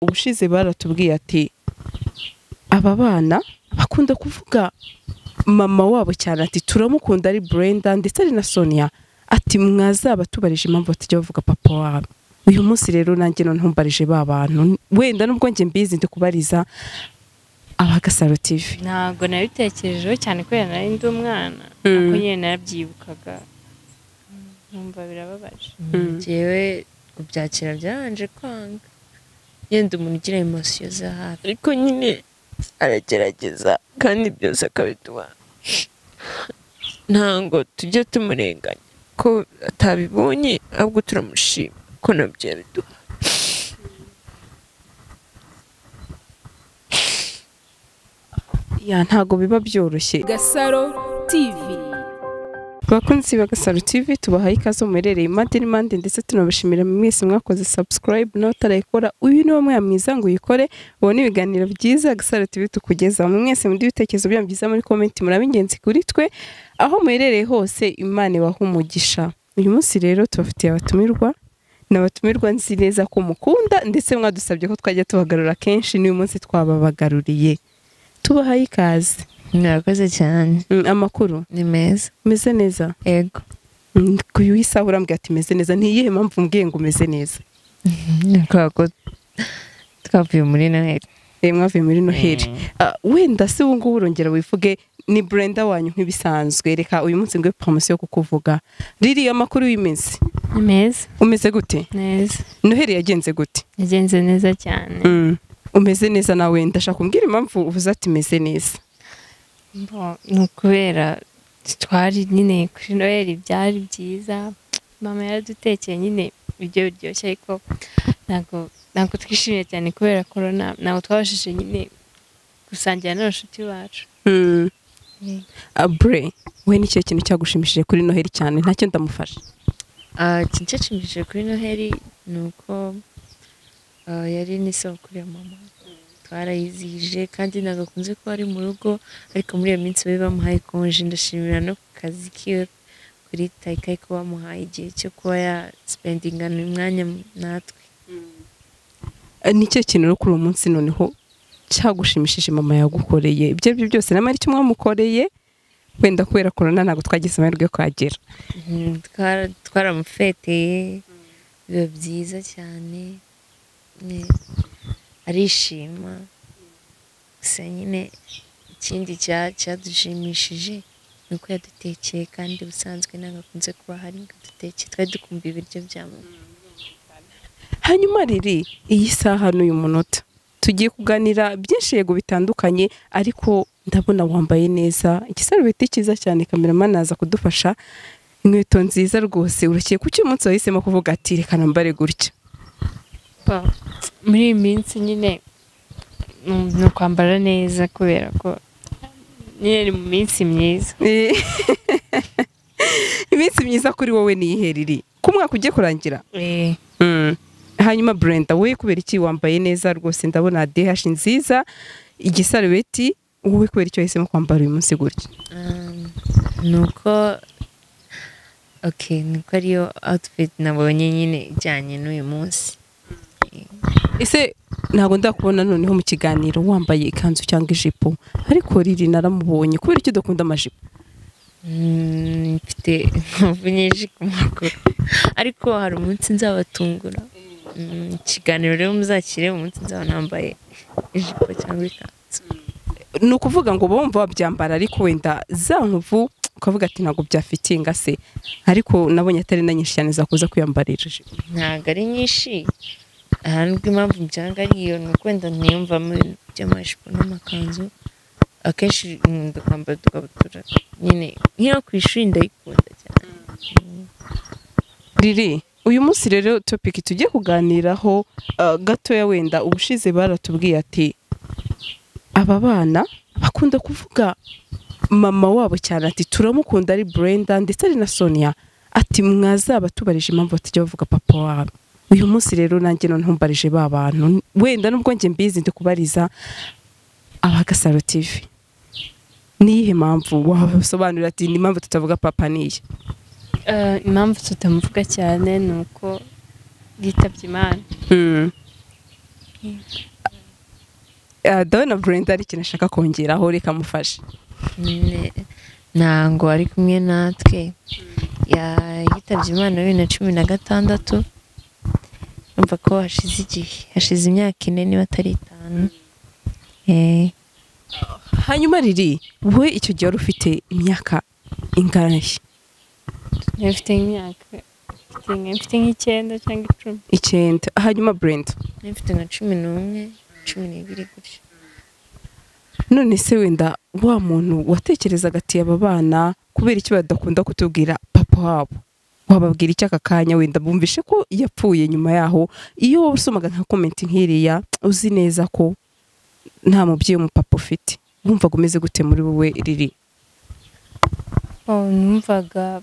ubushize baratubwiye ati aba bana bakunda kuvuga mama wabo cyane ati turamukunda ari Brenda ndetse ari na Sonia ati mwazaba tubarije impamvu batajya bavuga papa wabo uyu munsi rero nanjye none ntumbarije ba bantu wenda nubwo njye mbizi ndi kubariza abagasaro TV ntabwo nabitekerejeho cyane kubera nari ndi umwana Mm. ariko nyine narabyibukaga nkumva birababaje Mm. njyewe kubyakira byabanje kwanga yenda umuntu ugira emosiyo za hafi ariko nyine aragerageza kandi byose akabiduha ntabwo tujya tumurenganya ko atabibonye ahubwo turamushima ko nabyo yabiduha ya ntago biba byoroshye Gasaro TV Bakunzi ba Gasaro TV tubahaye ikaze muherereye impande n'impande ndetse tunabashimira mwese mwakoze subscribe n'abatarayikora uyu ni wo mwiza ngo uyikore ubone ibiganiro byiza Gasaro TV tukugezaho mwese muri ibitekerezo byanyu byiza muri komenti muraba ingenzi kuri twe aho muherereye hose Imana ibaha umugisha uyu munsi rero tubafitiye abatumirwa n'abatumirwa nzi neza ko mukunda ndetse mwadusabye ko twajya tubagarura kenshi n'uyu munsi twababagaruriye tubahaye ikaze mwakoze cyane Mm, amakuru ni meza meze neza yego kuyu isaha urambwira ati meze neza ntiyihe mpamvu umbwiye ngo umeze neza kubera ko twavuye muri noheli reba mwavuye muri noheli Ah, wenda se ubu ngubu urongera wivuge ni brenda wanyu nk'ibisanzwe reka uyu munsi nguhe poromosiyo yo kukuvuga ririya makuru y'iminsi ni meza umeze gute neza noheli yagenze gute yagenze neza cyane Mm. umeze neza nawe ndashaka kumbwira impamvu uvuze ati meze neza Bo- ni ukubera twari nyine kuri noheli byari byiza mama yaradutekeye nyine ibiryo biryoshye ariko ntabwo ntabwo twishimiye cyane kubera korona ntabwo twabashije nyine gusangira n'abashuti bacu Mm. Mm. Ah, bre we ni cyo kintu cyagushimishije kuri noheli cyane ntacyo ndamufasha icyashimishije kuri noheli ni uko ah, yari n'isabukuru ya mama twarayizihije kandi ntabwo akunze kuba ari mu rugo ariko muri iyo minsi bari bamuhaye konje ndashimira no ku kazi kiwe kuri tayikayi ko bamuhaye igihe cyo kuba yasipendingana umwanya natwe Ah, ni cyo kintu rero kuri uwo munsi noneho cyagushimishije mama yagukoreye ibyo aribyo byose namara icyo mwamukoreye wenda kubera korona ntabwo twagize amahirwe yo kuhagera Mhm, twara- twaramufeteye biba byiza cyane ne- arishima gusa nyine ikindi cya- cyadushimishije ni uko yadutekeye kandi ubusanzwe ntabwo akunze kuba hari ngo adutekeye twari dukumva ibiryo bya mama hanyuma riri iyi saha n'uyu munota tugiye kuganira byinshi yego bitandukanye ariko ndabona wambaye neza igisarubeti cyiza cyane kameramani aza kudufasha inkweto nziza rwose urakeye kuki uyu munsi wahisemo kuvuga ati reka nambare gutya Ba- muri iyi minsi nyine mm, ni ukwambara neza kubera ko nyine ni mu minsi myiza Eh, iminsi myiza kuri wowe ni ihe riri ku mwaka ugiye kurangira Mm. hanyuma Brenda wowe kubera iki wambaye neza rwose ndabona DH nziza igisarubeti wowe kubera icyo wahisemo kwambara uyu munsi gutya Um, ni uko ok ni uko ariyo outfit nabonye nyine ijyanye n'uyu munsi ese ntabwo ndakubona noneho mu kiganiro wambaye ikanzu cyangwa ijipo ariko riri naramubonye kubera icyo udakunda amajipo Mm, mfite inkovu nyinshi ku maguru ariko hari umunsi nzabatungura Mm, ikiganiro rero muzakire umunsi nzaba nambaye ijipo cyangwa ikanzu ni ukuvuga ngo uba wumva wabyambara ariko wenda za nkovu ukavuga ati ntabwo byafitinga se ariko nabonye atari na nyinshi cyane zakuza kwiyambarira ijipo ntabwo ari nyinshi ahandi impamvu mbyanga ari iyo ni uko wenda ntiyumvamo ibintu by'amajipo n'amakanzu akenshi nkunda kwambara udukabutura nyine nk'iyo ku ishuri ndayikunda cyane riri uyu munsi rero topiki tugiye kuganiraho ah, gatoya wenda ubushize baratubwiye ati aba bana bakunda kuvuga mama wabo cyane ati turamukunda ari Brenda ndetse ari na Sonia ati mwazaba tubarije impamvu batajya bavuga papa wabo uyu munsi rero nanjye none ntumbarije ba bantu wenda nubwo njye mbizi ndi kubariza abagasaro TV niyihe mpamvu wasobanurira ati ni impamvu tutavuga papa niye Eh, impamvu tutamuvuga cyane ni uko yitabye imana Ah, Donna Brenda hari ikintu ashaka kongeraho reka mufashe nyine ntango ari kumwe natwe Ya- yitabye imana bibiri na cumi na gatandatu urumva ko hashize igihe hashize imyaka ine niba atari itanu Eh, hanyuma riri wowe icyo gihe wari ufite imyaka ingahe mfite nk'imyaka mfite nk- mfite nk'icyenda cyangwa icumi icyenda hanyuma Brenda nari mfite nka cumi n'umwe cumi n'ibiri gutyo none se wenda wa muntu watekerezaga ati aba bana kubera iki badakunda kutubwira papa wabo wababwira iki aka kanya wenda bumvishe ko yapfuye nyuma yaho iyo wowe usomaga nka komenti nk'iriya uzi neza ko nta mubyeyi umupapa ufite wumvaga umeze gute muri wowe riri Oh, numvaga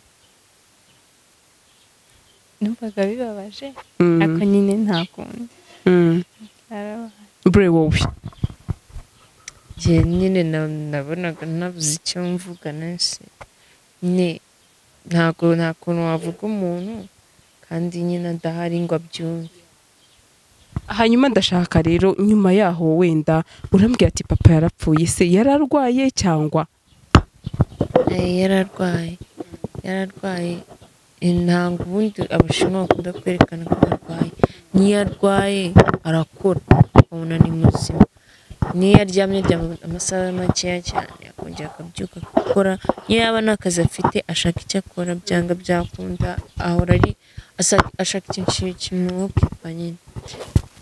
numvaga bibabaje Mm, ariko nyine nta kundi mm. Narababaye. bure wowe njye nyine na- nabonaga nabuze icyo mvuga nansi nyine ntabwo nta kuntu wavuga umuntu kandi nyine adahari ngo abyumve hanyuma ndashaka rero nyuma yaho wenda urambwira ati papa yarapfuye se yari arwaye cyangwa Eh, yari arwaye yari arwaye Eh, ntabwo ubundi abashinwa bakunda kwerekana ko arwaye n'iyo arwaye arakora ukabona ni muzima n'iyo aryamye aryama amasaha makeya cyane akongera akabyuka akakora niyo yaba nta kazi afite ashaka icyo akora byanga byakunda ahora ari asa- ashaka ikintu kimwukipa nyine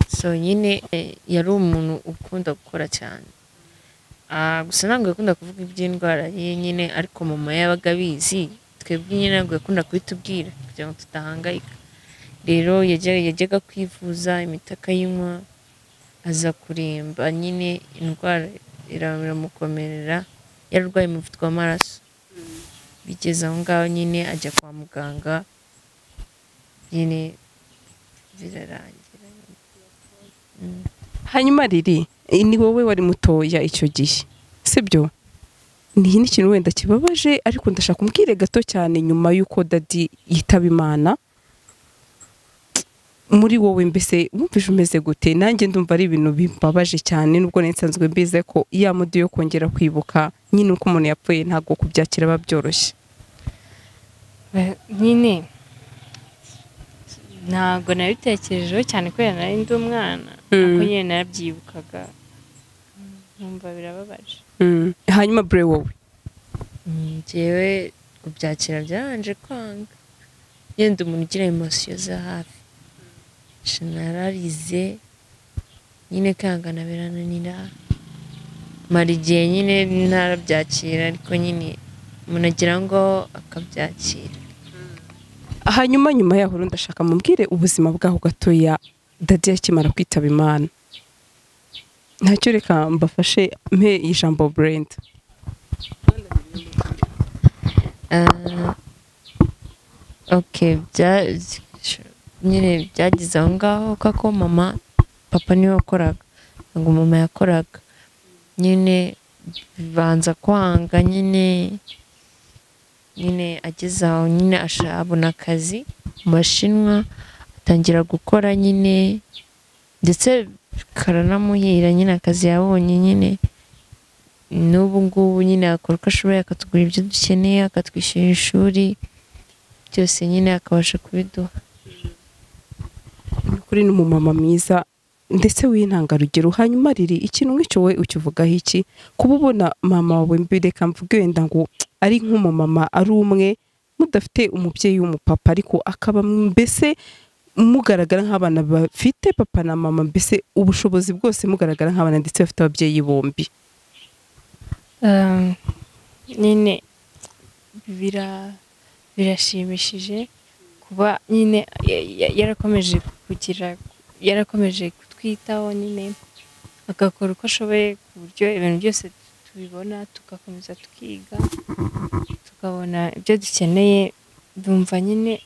so nyine eh, yari umuntu ukunda gukora cyane Ah, gusa ntabwo yakunda kuvuga iby'indwara ye nyine ariko mama yabaga abizi twebwe nyine ntabwo yakunda kubitubwira kugira ngo tudahangayika rero yajya- yajyaga kwivuza imiti akayinywa aza kuremba nyine indwara ira- iramukomerera yararwaye umuvuduko w'amaraso bigeze aho ngaho nyine ajya kwa muganga nyine birarangira Mm. hanyuma riri eh, ni wowe wari mutoya icyo gihe sibyo ni n'ikintu wenda kibabaje ariko ndashaka umbwire gato cyane nyuma y'uko dadi yitaba imana muri wowe mbese wumvise umeze gute nanjye ndumva ari ibintu bibabaje cyane nubwo nari nsanzwe mbize ko ya mudu yo kongera kwibuka nyine uko umuntu yapfuye ntabwo kubyakira biba byoroshye Ba- nyine ntabwo nabitekerejeho cyane kubera nari ndi umwana ariko nyine narabyibukaga nkumva birababaje Mm. hanyuma bure wowe Mm, njyewe kubyakira byabanje kwanga yenda umuntu ugira emosiyo za hafi generalize nyine kangana birananira mara igihe nyine ntarabyakira ariko nyine umuntu agira ngo akabyakira hanyuma nyuma yaho rero ndashaka mubwire ubuzima bwaho gatoya dadi akimara kwitaba imana ntacyo reka mbafashe mpe ijambo burenda Ah, ok bya- nyine byageze aho ngaho kuko mama papa niwe wakoraga ngo mama yakoraga nyine banza kwanga nyine nyine ageze aho nyine asha- abona akazi mu bashinwa atangira gukora nyine ndetse karanamuhira nyine akazi yabonye nyine n'ubu ngubu nyine akora uko ashoboye akatugura ibyo dukeneye akatwishyurira ishuri byose nyine akabasha kubiduha kuri ni umumama mwiza ndetse w'intangarugero hanyuma riri ikintu nk'icyo wowe ukivugaho iki kuba ubona mama wawe mbi reka mvuge wenda ngo ari nk'umumama ari umwe mudafite umubyeyi w'umupapa ariko akaba mbese mugaragara nk'abana bafite papa na mama mbese ubushobozi bwose mugaragara nk'abana ndetse bafite ababyeyi bombi Um, nyine bira birashimishije kuba nyine ya- ya- yarakomeje kugira yarakomeje kutwitaho nyine agakora uko ashoboye ku buryo ibintu byose tubibona tugakomeza tukiga tukabona ibyo dukeneye ndumva nyine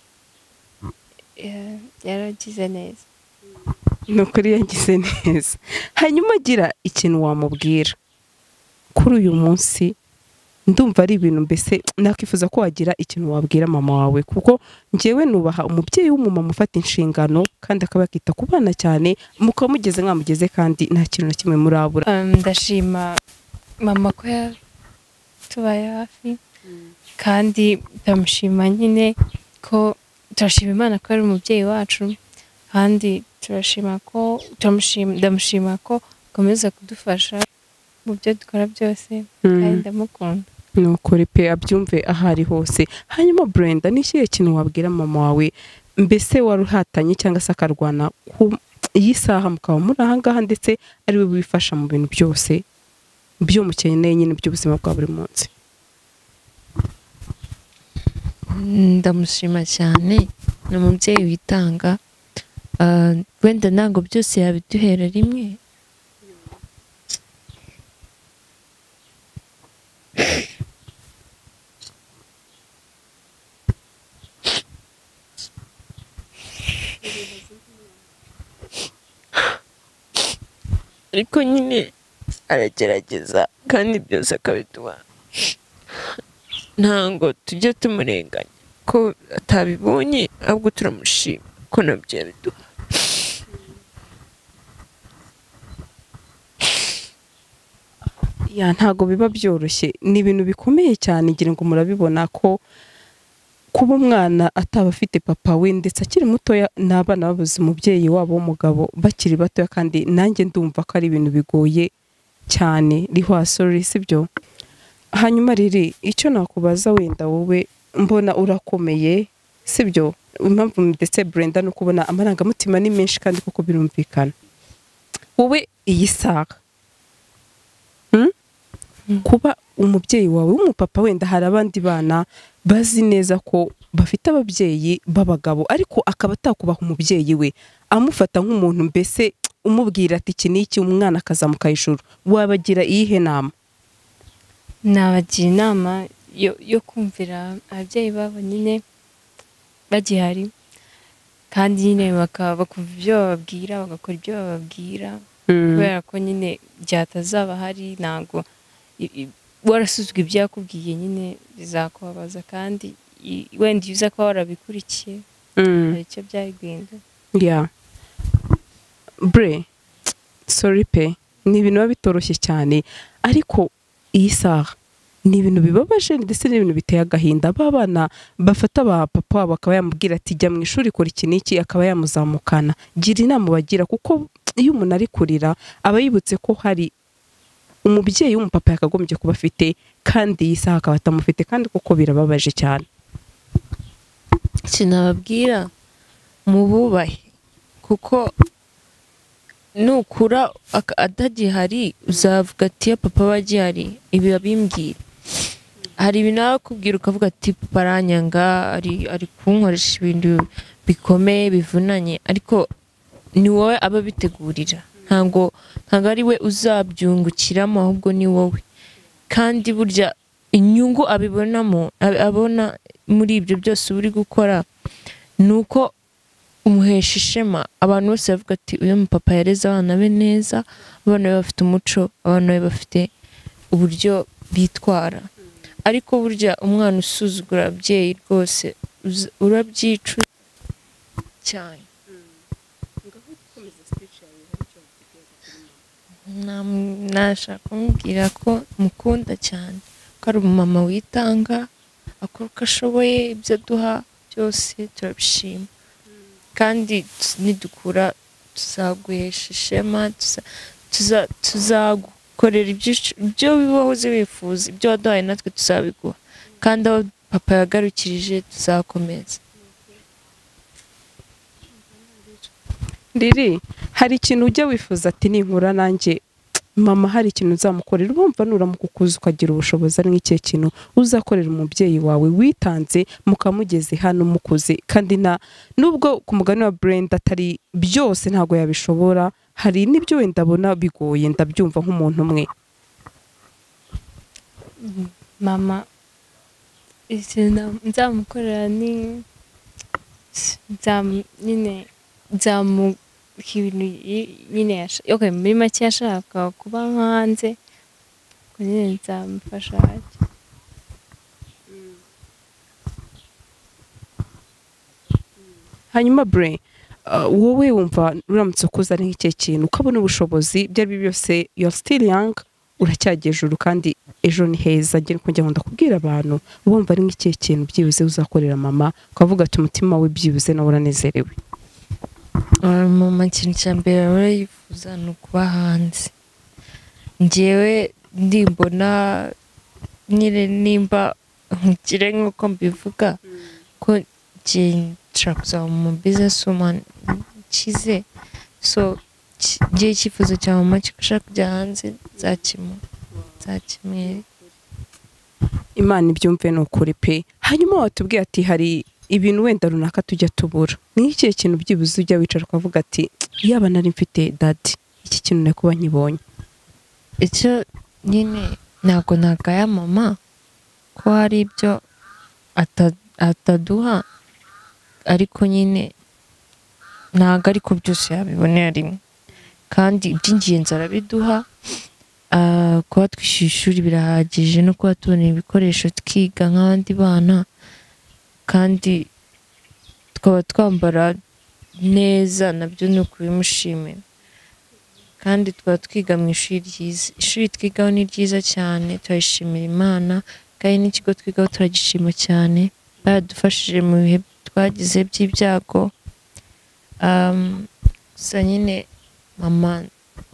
eh, yaragize neza ni ukuri yagize neza hanyuma agira ikintu wamubwira kuri uyu munsi ndumva ari ibintu mbese nakwifuza ko wagira ikintu wabwira mama wawe kuko njyewe nubaha umubyeyi w'umumama ufata inshingano kandi akaba yakita ku bana cyane mukaba mugeze mwamugeze kandi nta kintu na kimwe murabura Um, ndashima mama ko yatubaye hafi kandi ndamushima nyine ko turashima imana ko ari umubyeyi wacu kandi turashima ko turamushima ndamushima ko akomeza kudufasha mu byo dukora byose kandi ndamukunda nukuri pe abyumve aho ari hose hanyuma burenda n'ikihe kintu wabwira mama wawe mbese wari uhatanye cyangwa se akarwana ku iyi saha mukaba muri aha ngaha ndetse ari we wifasha mu bintu byose byo mukeneye nyine by'ubuzima bwa buri munsi ndamushima cyane ni umubyeyi witanga Ah, wenda ntabwo byose yabiduhera rimwe ariko nyine aragerageza kandi byose akabiduha ntabwo tujya tumurenganya ko atabibonye ahubwo turamushima ko nabyo yabiduha ya ntago biba byoroshye ni ibintu bikomeye cyane ngira ngo murabibona ko kuba umwana ataba afite papa we ndetse akiri mutoya ni abana babuze umubyeyi wabo w'umugabo bakiri batoya kandi nanjye ndumva ko ari ibintu bigoye cyane rihwasori sibyo hanyuma riri icyo nakubaza wenda wowe mbona urakomeye sibyo impamvu ndetse Brenda no kubona amarangamutima ni menshi kandi kuko birumvikana wowe iyi saha kuba umubyeyi wawe w'umupapa wenda hari abandi bana bazi neza ko bafite ababyeyi b'abagabo ariko akaba atakubaha umubyeyi we amufata nk'umuntu mbese umubwira ati iki ni iki umwana akazamuka hejuru wabagira iyihe nama nabagira inama yo, yo kumvira ababyeyi babo nyine bagihari kandi nyine baka- bakumva ibyo bababwira bagakora ibyo bababwira kubera ko nyine byatazaba hari ntabwo i- i- warasuzwe ibyo yakubwiye nyine bizakubabaza kandi i- wenda iyo uza kuba warabikurikiye Mm. hari icyo byagenda ya bure sori pe ni ibintu biba bitoroshye cyane ariko iyi saha ni ibintu bibabaje ndetse n'ibintu biteye agahinda ba bana bafata ba papa wabo akaba yamubwira ati jya mu ishuri kora iki n'iki akaba yamuzamukana gira inama bagira kuko iyo umuntu ari kurira aba yibutse ko hari umubyeyi w'umupapa yakagombye kuba afite kandi iyi saha akaba atamufite kandi kuko birababaje cyane ikintu nababwira mububahe kuko nukura aka- atagihari uzavuga ati ya papa aba agihari ibi babimbwira hari ibintu aba akubwira ukavuga ati papa aranyanga ari, ari kunkoresha ibintu bikomeye bivunanye ariko ni wowe aba abitegurira ntabwo ntabwo ari we uzabyungukiramo ahubwo ni wowe kandi burya inyungu abibonamo ab- abona muri ibyo byose uba uri gukora ni uko umuhesha ishema abantu bose bavuga ati uyu mupapa yareze abana be neza abana be bafite umuco abana be bafite uburyo bitwara ariko burya umwana usuzugura ababyeyi rwose uza- urabyicu cyane Nam- nashaka kumubwira ko mukunda cyane ko ari umumama witanga akora uko ashoboye ibyo aduha byose turabishima kandi tu- nidukura tuzaguhesha ishema tuza- tuza- tuzagukorera ibyo ush- ibyo wahoze wifuza ibyo waduhaye natwe tuzabiguha kandi aho papa yagarukirije tuzakomeza riri hari ikintu ujya wifuza ati ninkura nanjye mama hari ikintu uzamukorera urumva nuramukukuza ukagira ubushobozi ari nk'ikihe kintu uzakorera umubyeyi wawe witanze mukamugeze hano mukuze kandi nta nubwo ku mugani wa Brenda atari byose ntabwo yabishobora hari n'ibyo wenda abona bigoye ndabyumva nk'umuntu umwe mama ikintu nzamukorera ni nzam- nyine nzamuha ibintu yi- nyine yasha- okay, muri make yashakaga kuba nko hanze ubwo nyine nzamufasha hanyuma bure uh, wowe wumva uramutse ukoze ari nk'ikihe kintu ukabona ubushobozi ibyo ari byo byose you are still young uracyajya ejuru kandi ejo ni heza njye niko njya nkunda kubwira abantu wumva ari nk'ikihe kintu byibuze uzakorera mama ukavuga ati umutima we byibuze nawe uranezerewe mama ikintu cya mbere ahora yifuza ni ukuba hanze ngewe ndimbona nyine nimba nkukire nk'uko mbivuga ko ngiye nshobora kuzaba mu bizinesi wumani nkize so ki- ngewe icyifuzo cya mama cyo gushaka kujya hanze nzakimu nzakimwere imana ibyumve ni ukuri pe hanyuma watubwiye ati hari ibintu wenda runaka tujya tubura ni nk'ikihe kintu byibuze ujya wicara ukavuga ati yaba nari mfite dadi iki kintu nari kuba nkibonye icyo nyine ntabwo nagaya mama ko hari ibyo ata- ataduha ariko nyine ntabwo ariko byose yabibonera rimwe kandi iby'ingenzi arabiduha ah, kuba twishyura ishuri birahagije no kuba tubona ibikoresho twiga nk'abandi bana kandi tukaba twambara neza nabyo ni ukubimushimira kandi tukaba twiga mu ishuri ryiza ishuri twigaho ni ryiza cyane turayishimira imana kandi n'ikigo twigaho turagishima cyane baradufashije mu bihe twagize by'ibyago Am, gusa nyine mama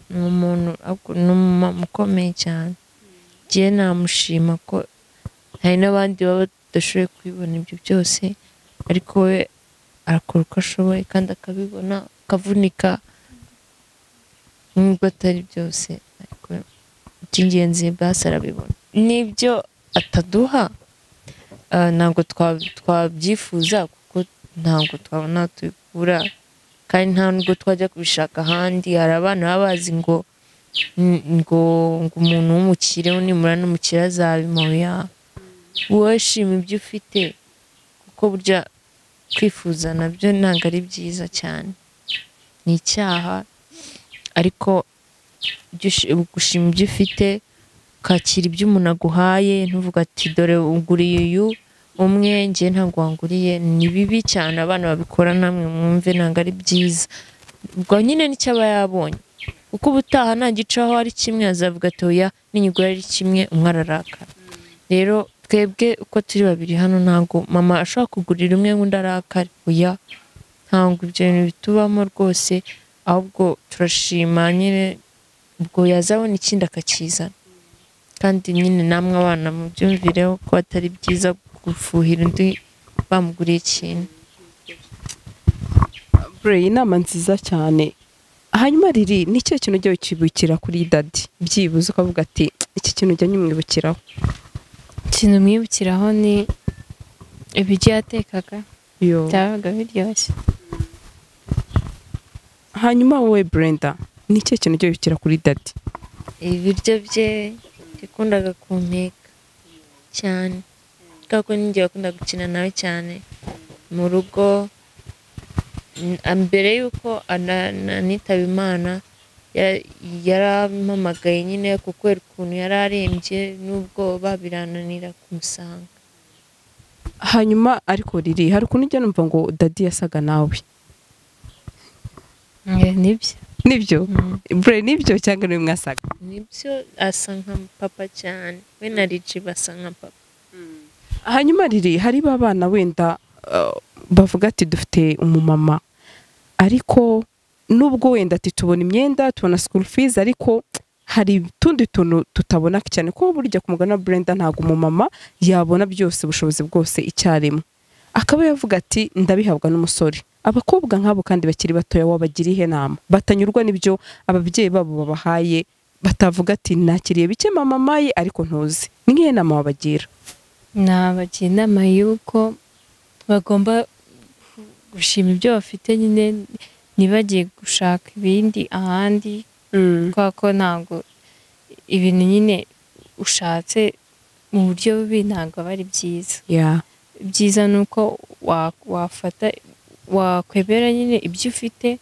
ni umuntu ahubwo ni umumama ukomeye cyane ngewe namushima ko hari n'abandi baba badashoboye kubibona ibyo byose ariko we arakora uko ashoboye kandi akabibona akavunika nubwo atari byose ariko iby'ingenzi basi arabibona n'ibyo ataduha ah, ntabwo twa- twabyifuza kuko ntabwo twabona tubikura kandi nta nubwo twajya kubishaka ahandi hari abana baba bazi ngo n- ngo ngo umuntu w'umukire nimura n'umukire azabimuya wowe shima ibyo ufite kuko burya kwifuza nabyo ntabwo ari byiza cyane ni icyaha ariko ibyo ushi- gushima ibyo ufite ukakira ibyo umuntu aguhaye ntuvuga ati dore uguriye uyu umwe ngewe ntabwo wanguriye ni bibi cyane abana babikora namwe mwumve ntabwo ari byiza ubwo nyine nicyo aba yabonye kuko ubutaha nta gicaho ari kimwe azavuga ati oya n'inyigura ari kimwe umwe ararakara rero twebwe uko turi babiri hano ntabwo mama ashobora kugurira umwe ngo undi arakare oya ntabwo ibyo bintu bitubamo rwose ahubwo turashima nyine ubwo yazabona ikindi akakizana kandi nyine namwe abana mubyumvireho ko atari byiza gufuhira undi bamuguriye ikintu bure inama nziza cyane hanyuma riri ni ikihe kintu ujya ukibukira kuri dadi byibuze ukavuga ati iki kintu ujya nyimwibukiraho ikintu mwibukiraho ni ibiryo yatekaga Yo. byabaga biryoshye hanyuma wowe brenda ni ikihe kintu ujya wibukira kuri dadi ibiryo bye yakundaga kunteka cyane kubera ko ninjye wakunda gukina nawe cyane mu rugo mm, mbere yuko ana- anitaba imana ya- yarampamagaye nyine kubera ukuntu yari arembye n'ubwoba birananira kumusanga hanyuma ariko riri hari ukuntu ujya numva ngo dadi yasaga nawe Eh, nibyo nibyo Mm. bure nibyo cyangwa niwe mwasaga nibyo asa nka papa cyane we na riji basa nka papa hanyuma riri hari ba bana wenda uh, bavuga ati dufite umumama ariko nubwo wenda ati tubona imyenda tubona school fees ariko hari utundi tuntu tutabona cyane ko burya ku mugana Brenda ntabwo umumama yabona byose ubushobozi bwose icyarimwe akaba yavuga ati ndabihabwa n'umusore abakobwa nk'abo kandi bakiri batoya wabagira ihe nama batanyurwa n'ibyo ababyeyi babo babahaye batavuga ati nakiriye bike mama maye ariko ntuzi ni nk'ihe nama wabagira nabagira inama y'uko bagomba gushima ibyo bafite nyine ntibagiye gushaka ibindi ahandi kubera ko ntabwo ibintu nyine ushatse mu buryo bubi ntabwo aba ari byiza yeah. byiza ni uko wa- wafata wakwemera nyine ibyo ufite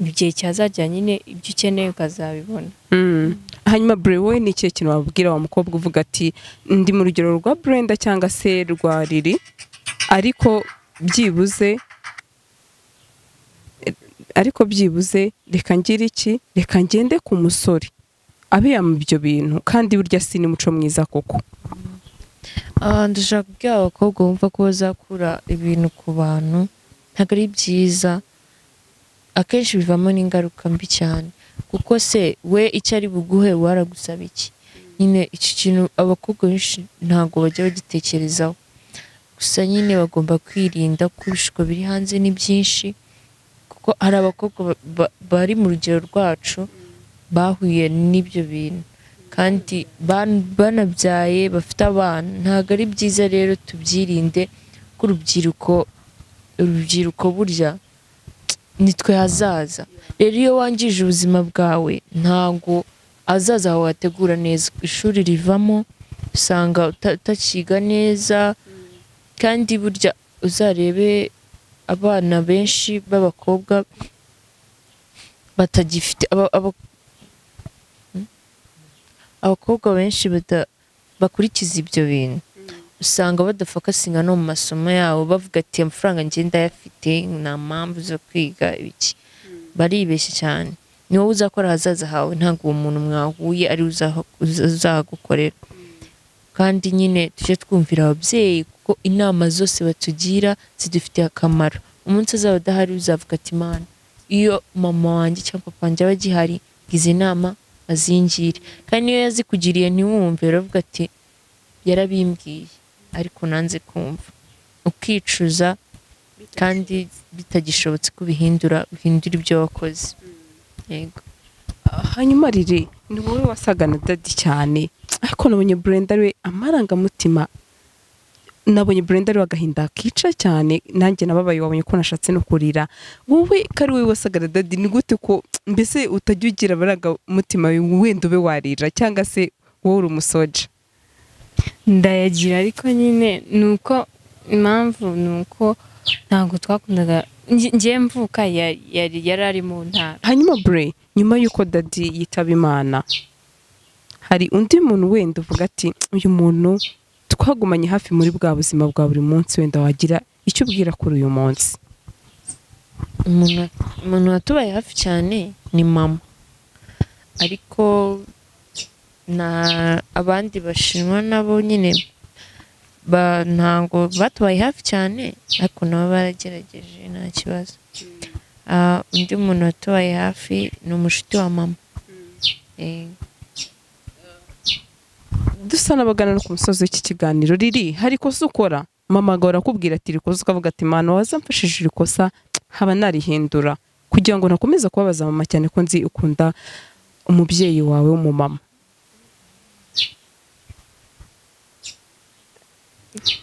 mu gihe cyazajya nyine ibyo ukeneye ukazabibona Mm. hanyuma buri wowe ni ikihe kintu wabwira wa mukobwa uvuga ati ndi mu rugero rwa brenda cyangwa se rwa riri ariko byibuze ariko byibuze reka ngire iki reka ngende ku musore abe yamuha ibyo bintu kandi burya si n'umuco mwiza koko Ah, ndashaka kubwira abakobwa bumva ko bazakura ibintu ku bantu ntabwo ari byiza akenshi bivamo n'ingaruka mbi cyane kuko se we icyo ari buguhe waragusaba iki nyine iki kintu abakobwa benshi ntabwo bajya bagitekerezaho gusa nyine bagomba kwirinda ko ibishuko biri hanze ni byinshi kuko hari abakobwa ba- ba- bari mu rugero rwacu bahuye n'ibyo bintu kandi ban- banabyaye bafite abana ntabwo ari byiza rero tubyirinde ko urubyiruko urubyiruko burya nitwe hazaza rero iyo wangije ubuzima bwawe ntabwo ahazaza hawe wategura neza ishuri rivamo usanga uta- utakiga neza kandi burya uzarebe abana benshi b'abakobwa batagifite aba- aba- abakobwa benshi bada- bakurikiza ibyo bintu usanga badafakasinga no mu masomo yabo bavuga ati amafaranga ngenda yafite nta mpamvu zo kwiga ibiki baribeshya cyane ni wowe uzakora ahazaza hawe ntabwo uwo muntu mwahuye ari we uzaha- uza- uzagukorera kandi nyine tujye twumvira ababyeyi kuko inama zose batugira zidufitiye akamaro umunsi azaba adahari uzavuga ati mana iyo mama wanjye cyangwa papa wanjye aba agihari ngize inama azingire kandi niyo yazikugiriye ntiwumve uravuga ati yarabimbwiye ariko nanze kumva ukicuza kandi bitagishobotse ko ubihindura uhindura ibyo wakoze yego hanyuma riri ni wowe wasaga na dadi cyane ariko nabonye burenda we amarangamutima nabonye burenda we agahinda kica cyane nanjye nababaye wabonye ko nashatse no kurira wowe ko ari wowe wasaga na dadi ni gute ko mbese utajya ugira amarangamutima wenda ube warira cyangwa se wowe uri umusoja ndayagira ariko nyine ni uko impamvu ni uko ntabwo twakundaga nge- ngewe mvuka ya- yari yari ari mu ntara hanyuma bure nyuma y'uko dadi yitaba imana hari undi muntu wenda uvuga ati uyu muntu twagumanye hafi muri bwa buzima bwa buri munsi wenda wagira icyo ubwira kuri uyu munsi umuntu umuntu watubaye hafi cyane ni mama ariko na abandi bashinwa nabo nyine ba- ntabwo batubaye hafi cyane ariko nabo baragerageje nta kibazo Ah, undi muntu watubaye hafi ni umushuti wa mama Eh, dusa n'abagana no ku musozi w'iki kiganiro riri hari ikosa ukora mama agahora akubwira ati rikosa ukavuga ati mwana wazamfashije iri kosa haba narihindura kugira ngo nakomeze kubabaza mama cyane ko nzi ukunda umubyeyi wawe w'umumama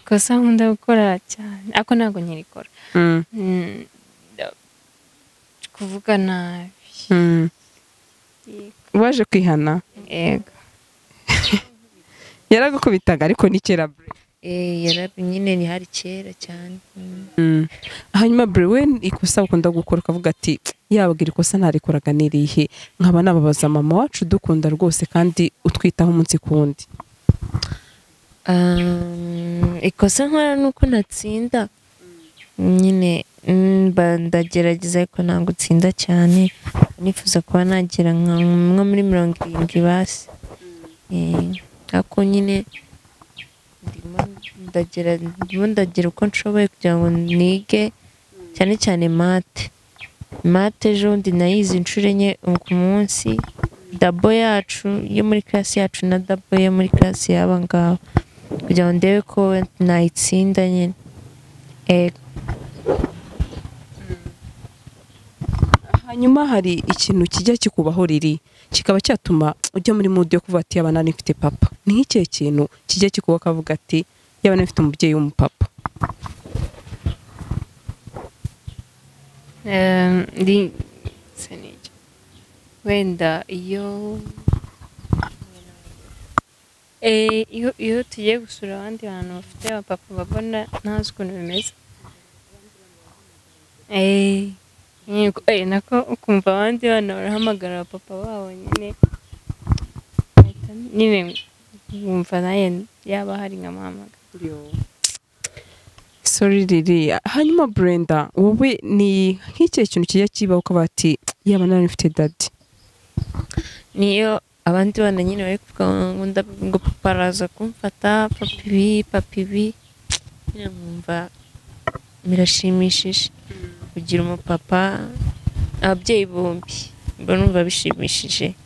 ikosa nkunda gukora cyane ariko ntabwo nyirikora Mm, Mm, nda- kuvuga nabi mm. waje kwihana yego yaragukubitaga ariko ni kera bure eh, yarabi nyine ni hari kera cyane Mm. Mm. hanyuma buri we ikosa ukunda gukora ukavuga ati yabwira ikosa ntarikoraga nirihe nkaba nababaza mama wacu udukunda rwose kandi utwitaho umunsi ku wundi Um, ikosa nkora ni uko natsinda nyine mm, mba ndagerageza ariko ntabwo utsinda cyane nifuza kuba nagera nka nko muri mirongo irindwi basi Eh, ariko nyine ndimo ndagera ndimo ndagira uko nshoboye kugira ngo nige cyane cyane mate mate ejo bundi nayize inshuro enye ku munsi dabo yacu yo muri class yacu na dabo yo muri class y'aba ngaba kugira ngo ndebe ko nayitsinda nyine yego hanyuma hari ikintu kijya kikubaho riri kikaba cyatuma ujya muri mudu yo kuvuga ati yaba nari mfite papa ni nk'ikihe kintu kijya kikubaho ukavuga ati yaba nari mfite umubyeyi w'umupapa Em, ndi se n'icyo wenda iyo Eh, iyo iyo tugiye gusura abandi bantu bafite abapapa babona ntazi ukuntu bimeze Eh, yego. Eh, nako ukumva abandi bana barahamagara abapapa babo nyine nyine wumva nawe yaba hari nkamuhamagara sori ririya hanyuma burenda wowe ni nk'icyo kintu kijya kibaho ukavuga ati yaba nari mfite dadi niyo abandi bana nyine bari kuvuga ngo ndab- ngo papa araza kumfata papa ibi papa ibi nyine nkumva birashimishije kugira umupapa ababyeyi bombi mba numva bishimishije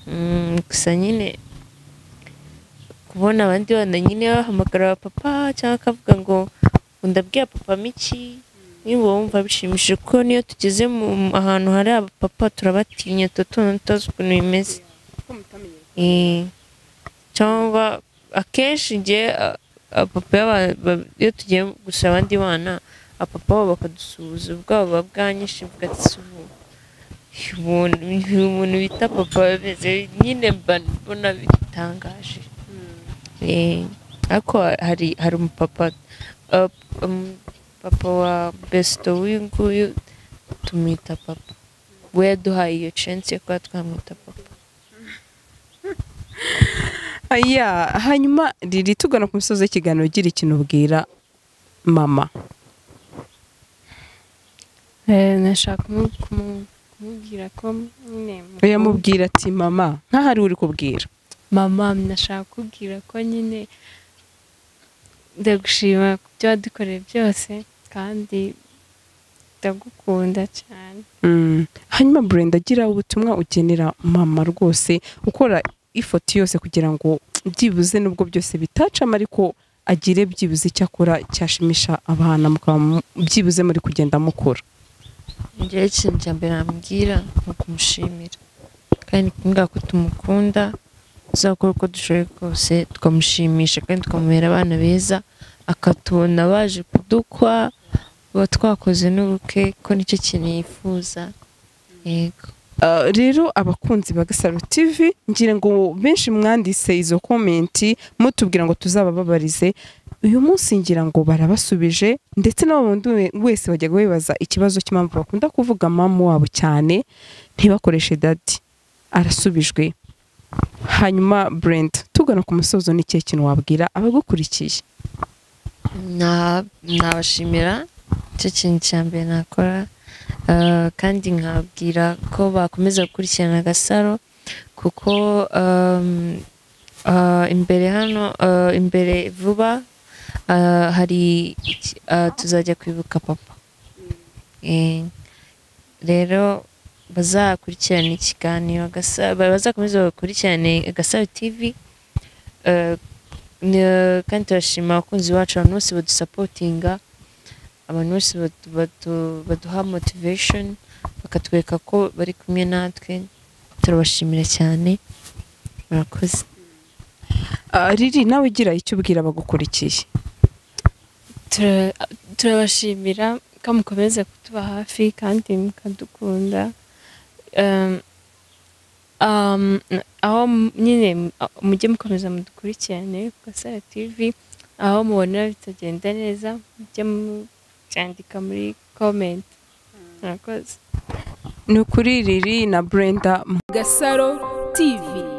Mm, gusa nyine kubona abandi bana nyine bahamagara papa cyangwa akavuga ngo ngo ndabwira papa miki niba wumva bishimishije kuko niyo tugeze mu ahantu hari abapapa turabatinya tuba tubona tutazi ukuntu bimeze Eh, cyangwa akenshi igihe a- abapapa y'aba- ba- iyo tugiye gusura abandi bana abapapa babo bakadusuhuza ubwabo buba bwanyishe bugatse ubu umuntu uyu muntu bita papa bimeze nyine mba mbona bitangaje Eh, ariko hari hari umupapa uh, um, papa wa besito w'uyu nguyu tumwita papa we yaduhaye iyo chance yo kuba twamwita papa aya hanyuma riri tugana ku misozi y'ikiganiro ugira ikintu ubwira mama Eh, nashaka kumu- kumu- kumubwira ko nyine mu- yamubwira ati mama nk'ahari uri kubwira mama nashaka kubwira ko nyine ndagushima ku byo wadukoreye byose kandi ndagukunda cyane Mm. hanyuma burenda agira ubutumwa ugenera mama rwose ukora ifoto yose kugira ngo byibuze nubwo byose bitacamo ariko agire byibuze icyo akora cyashimisha abana mukaba mu- byibuze muri kugenda mukura njyewe ikintu cya mbere nabwira ni ukumushimira kandi kumbwira ko tumukunda tuzakora uko dushoboye kose tukamushimisha kandi tukamubera abana beza akatubona baje kudukwa tuba twakoze n'ubukwe ko nicyo kintu yifuza yego Uh, rero abakunzi ba Gasaro TV ngira ngo benshi mwanditse izo komenti mutubwira ngo tuzabababarize uyu munsi ngira ngo barabasubije ndetse n'abo bundi we- wese bajyaga bibaza ikibazo cy'impamvu bakunda kuvuga mama wabo cyane ntibakoreshe dadi arasubijwe hanyuma Brenda tugana ku musozo n'ikihe kintu wabwira abagukurikiye Na- nabashimira icyo kintu cya mbere nakora Ah, kandi nkababwira ko bakomeza gukurikirana agasaro kuko um, ah, imbere hano ah, imbere vuba ah, hari iki- ah, tuzajya kwibuka papa Eh, rero bazakurikirana ikiganiro Agasaro- bazakomeza bakurikirane agasaro tv Ah, ni- kandi turashima abakunzi bacu abantu bose badusapotinga abantu bose badu- badu- baduha motivation bakatwereka ko bari kumwe natwe turabashimira cyane murakoze Ah, Riri nawe ugira icyo ubwira abagukurikiye Tura- turabashimira ko mukomeza kutuba hafi kandi mukadukunda Um, um, aho m- nyine m- a- mujye mukomeza mudukurikirane ku gasara tv aho mubonera bitagenda neza mujye mubyandika muri comment murakozi ni ukuri Riri na Brenda Gasaro TV